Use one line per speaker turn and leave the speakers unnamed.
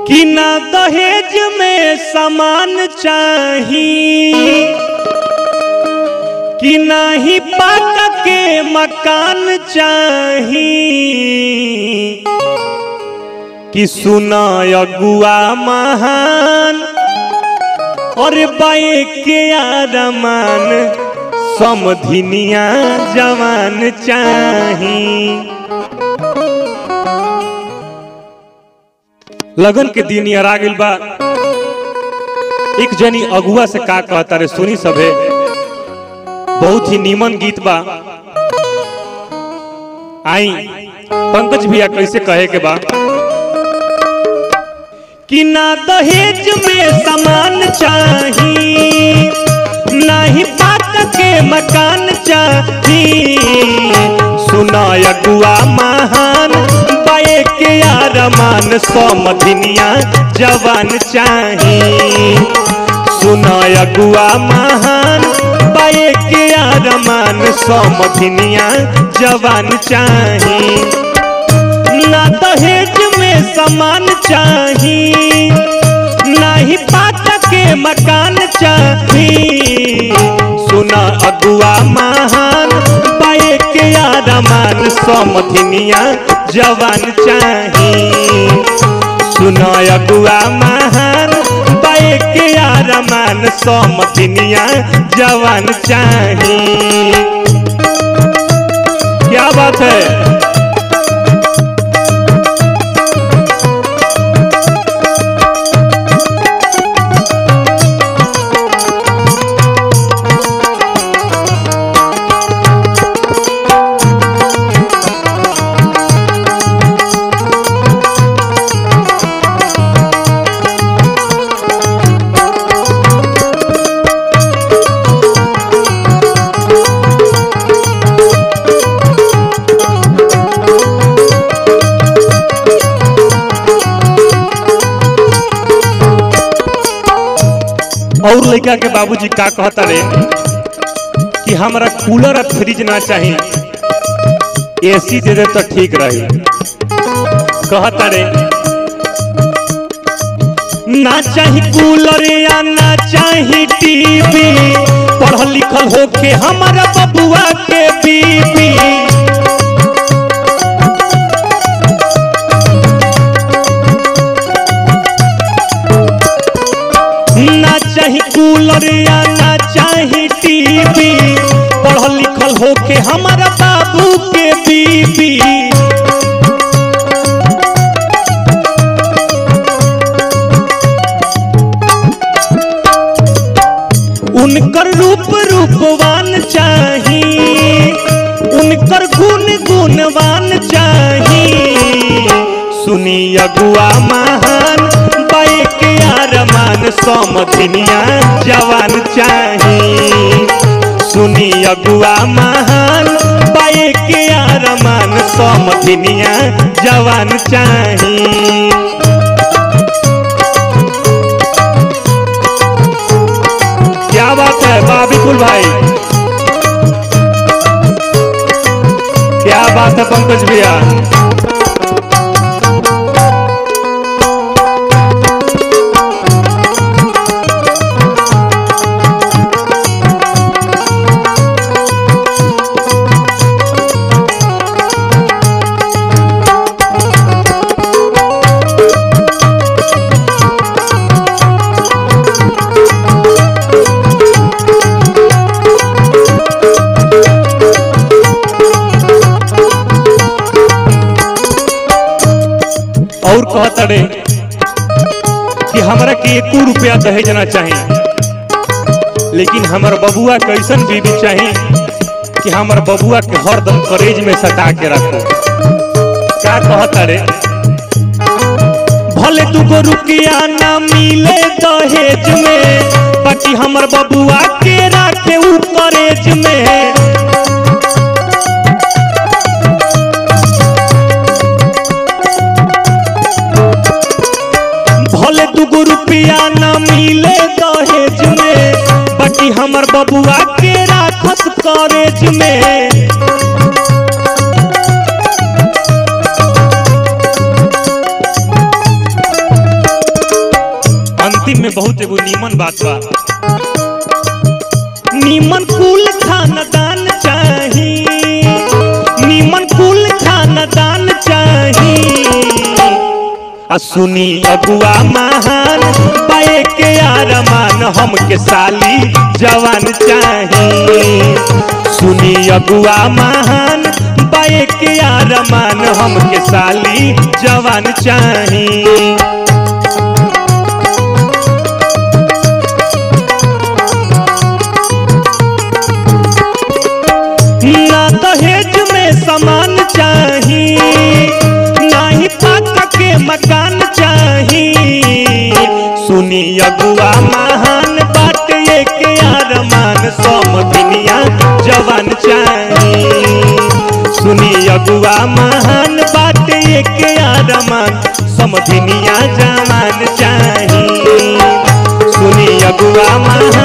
कि ना दहेज में सामान चाही कि नाही पाका के मकान चाही कि सुना अगुआ महान और बाए के आरमान समधिनिया जवान चाही लगन के दिन यार आ गइल बा एक जनी अगुआ से का कहता रे सुनी सभे बहुत ही नीमन गीत बा आई पंकज भैया कैसे कहे के बा कि ना दहेज में सामान चाही ना ही पाक के मकान चाही सुना अगुआ महान बाए के आरमान समधिनिया जवान चाही सुना अगुआ महान बाए के आरमान समधिनिया जवान चाही ना दहेज में सामान चाही ना ही पाक के मकान चाही सुना अगुआ महान पाए के आरमान समधिनिया जवान चाही सुना अगुआ महान पाए के आरमान समधिनिया जवान चाही क्या बात है और लड़का के बाबूजी का कहता रे कि हमरा कूलर और फ्रिज ना चाहिए एसी दे दे तो ठीक रही कहता रे ना चाही कूलर या ना चाही टीवी पढ़ल लिखल होके हमारा बबुआ के बीबी ना चाही कूलर या ना चाही टीवी पढ़ल लिखल होके हमारा बाबू के बीबी उनकर रूप रूपवान चाही उनकर गुण गुणवान चाही सुनी अगुआ महान बाए के आरमान समधिनिया जवान चाही सुनी अगुआ महान बाए के आरमान समधिनिया जवान चाही क्या बात है वाह विपुल भाई क्या बात है पंकज भैया और कहता रे कि हमरा के एको रुपया दहेज ना चाहिए लेकिन हमर बबुआ कैसन बीबी चाहिए कि हमर बबुआ के हरदम करेज में सटा के रखो क्या कहता रे भले दुगो रुपया ना मिले दहेज में बाकी हमर बबुआ के राखे उ करेज में भले दुगो रुपया न मिले दहेज में बाकी हमर बबुआ के राखस कॉलेज में बात बा नीमन कुल खानदान चाही नीमन कुल खानदान चाही आ सुनी अगुआ महान पाए के आरमान हमके साली जवान चाही सुनी अगुआ महान पाए के आरमान हमके साली जवान चाही ना दहेज में सामान चाही ना ही पाका के मकान चाही सुनी अगुआ महान बात ये के आरमान समधिनिया जवान चाही सुनी अगुआ महान बात ये के आरमान समधिनिया जवान चाही सुनी अगुआ महान